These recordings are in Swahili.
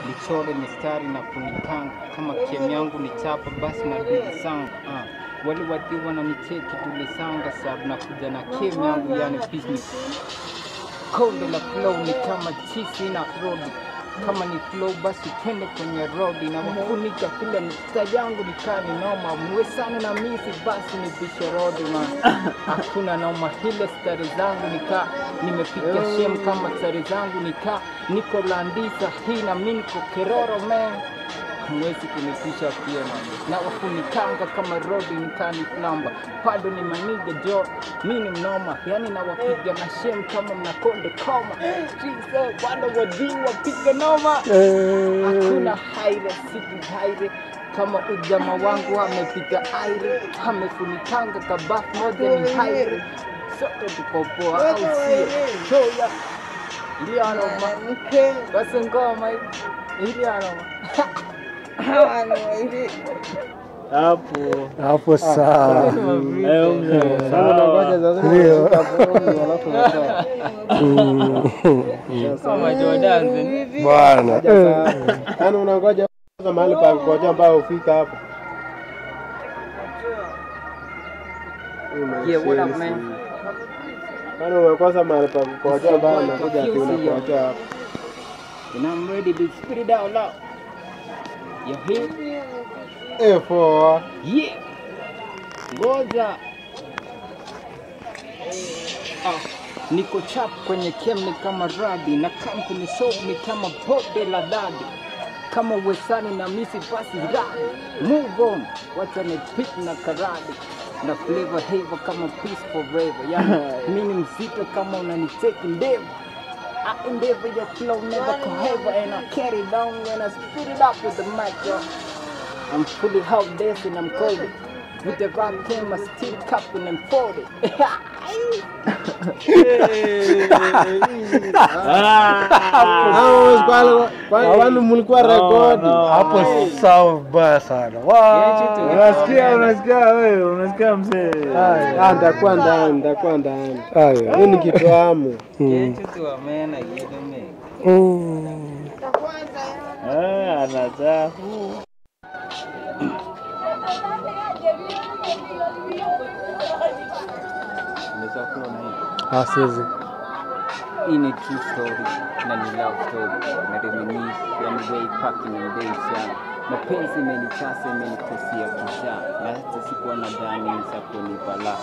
nichore mistari na kunipanga kama kem yangu ni chapa basi na dili zangu ah. wale wadhi wananicheki tulisanga sabu na kuja na kem yangu yani business konde la flow ni kama chisi na rodi kama ni flow basi twende kwenye rodi na wafunika kile msta yangu nikani noma mwe sana na misi basi nipishe rodi man hakuna noma hile stari zangu nika nimepiga shem kama stari zangu nika niko landisa hii na mi niko keroro man hamwezi kunipisha pia man na wafunikanga kama rodi nikani plamba bado ni maniga jo mi ni mnoma yani nawapiga na shem kama mnakonde koma Jesus, bado wadii wapiga noma hakuna haire siku haire kama ujama wangu amepita aire amefunikanga kabafu moja ni haire sote tukopoa au sio shoya ilianoma basi ngoma ilianoma hapo hapo sawa. Eh, mzee, Sasa sawa. unangoja sasa Ndio. utaperform, alafu unatoa. Mm. kama Jordan Bwana Haja sana. Yaani unangoja kwanza mahali pa kungojea ambao ufika hapo. Yeah, what up, man? Yaani umekosa mahali pa kungojea ambao unakuja ati unakojea hapo. and I'm ready to spit it out loud you hear Eh, for Yeah. Ngoja. Ah, niko chap kwenye kem ni kama radi na kampuni soap ni kama pote la dadi kama wesani na misi basi radi move on wacha ni pit na karadi na flavor haver kama peace forever yani mi ni mzito kama unanicheki ndevu I endeavor your flow never cohever and I carry down when I spit it up with the mic yo. I'm fully out dancing, I'm cold. With the rock came a steel cup and I'm folded. Hao kwani kwani mlikuwa rekodi. hapo sawa vibaya sana. Wa- Unasikia, unasikia wewe, unasikia mzee. Ah, nitakuwa ndani, nitakuwa ndani. Haya. Hii ni kitu amu. Mm. Mm. Ah, anataka. Unaweza kuona hii. Ah, siwezi. Hii ni true story na ni love story na reminisce yani way back in the days ya mapenzi imenichasa imenikosia kisha na hata sikuwa na dhani za kunipala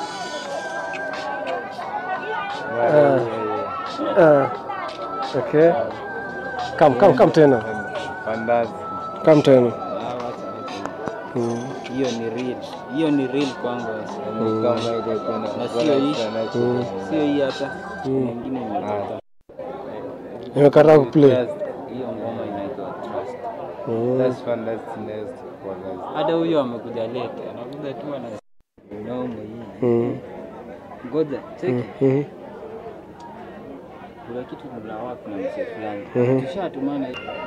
Ah, okay. Kam, kam, kam tena. Fantastic. Kam tena. Ah, wacha, wacha. Mm. hiyo ni real hiyo ni real kwangu Ni kama ile kuna Na sio hii. Mm. sio hii hata Mm. nyingine imetoka Nimekataa kuplay. hiyo ngoma inaitwa trust Mm. That's fantastic. Next for us. hata huyo amekuja late anakuja tu ana noma hii Mm. ngoja cheki Mm. kuna kitu kuna wapi na mzee fulani Mhm. tushatumana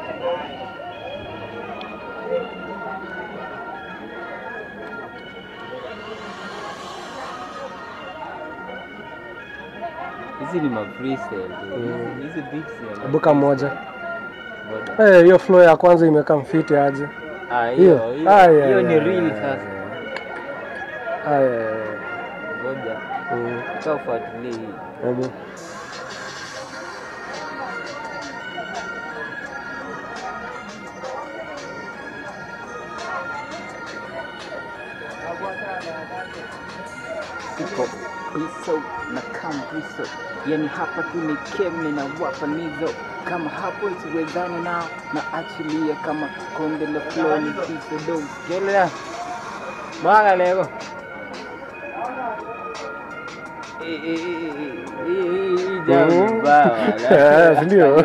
hizi ni ma freestyle tu. Hizi- hizi beats ya Buka moja. Ngoja. Eh, hiyo flow ya kwanza imekaa mfiti aje. Ah, Hiyo. hiyo hiyo- Aya, hiyo ni aya, real aya, sasa Aya. ngoja Mm. utafuatilie hii Hebu. iko hiso na kambiso yani hapa tu ni kemne na wapa nizo kama hapo isiwezani nao na achilia kama konde la flow ni kiso dog gelea mwaga lego Eh, eh, eh, eh, eh, eh, eh, jambo Mm. baya, Eh, si ndio?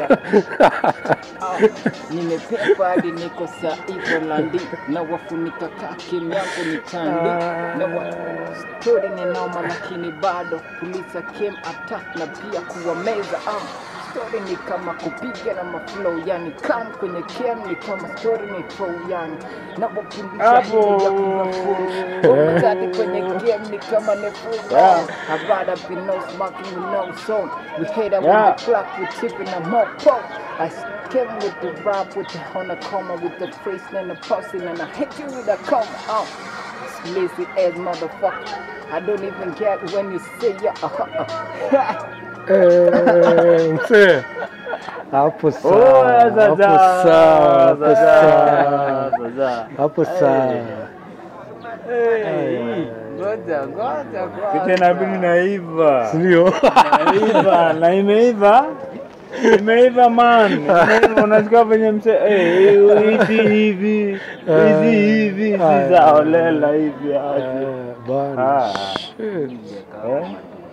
nimepepa hadi niko saivo landi na wafunika kakim yangu ni chandi na wa stori ni noma lakini bado kulisa kem attack na pia kuwameza am stori ni kama kupiga na maflow yani kam kwenye kem ni kama stori ni flow yani na wapulisha Hapo. hili ya kunafuru Umezadi kwenye game ni kama nefu Yeah. I'd rather be no smoking with no song We hate up Yeah. on the clock, we tipping a mopo I came with the rap, with the honor comma, with the phrase and the puzzle, and I hit you with a comma. Oh, this lazy ass motherfucker. I don't even get when you say yeah. Uh, Eh, mzee. Hapo Oh, sawa. sasa, Hapo sawa. Hapo sasa, sawa. sasa. Hapo sawa. Ngoja, ngoja, ngoja. Tena bini naiva. Ndio. Naiva, na imeiva. Imeiva man. Imeiva, unasikia venye mse eh, hizi hivi. Hizi hivi, Ah. hizi za holela hivi. aje. Eh, Bana. Ah. Shit. Eh?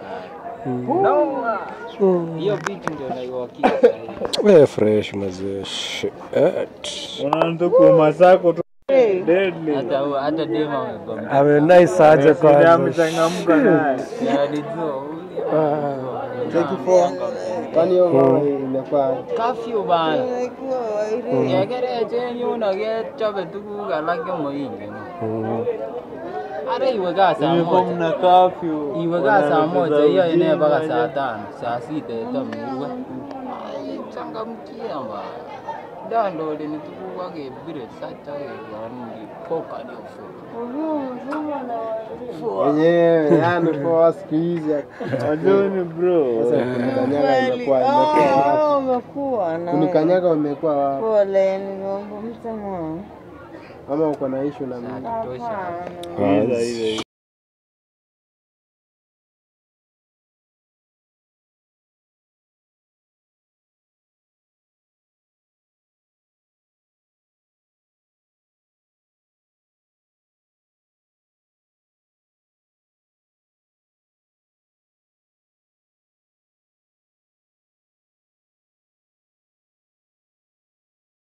No. Mm. Hiyo vitu ndio naiwakia sahihi. Eh, fresh mazee. Shit. Unaanza kuuma zako tu. Deadly. Hata hata dema amebamba. Ame nice aje Sida kwanza. amechangamka naye. Alijua huyu. Ah. Take four. Kwani hiyo ngoma imekuwa Kafyu bana. Yekere chenyun akechobe tuguk alak chemoingen. Mm. Ara iwe kaa saa Ilikuwa moja. mna curfew. Iwe kaa saa moja hiyo ine Ujinga mpaka aje. saa tano, saa sita itamirwe. Ai changamkia bana. Download ni tuguk akebire search akekonin poka ndio wenyewe, yani kwa siku hizi Wajoni bro. sasa kunikanyaga imekuwa imekuwa wapi? umekuwa na Kunikanyaga umekuwa wapi? pole, nimeomba msamaha. Ama uko na issue na mimi? Tosha. Hapana. Hizo, hizo, hizo.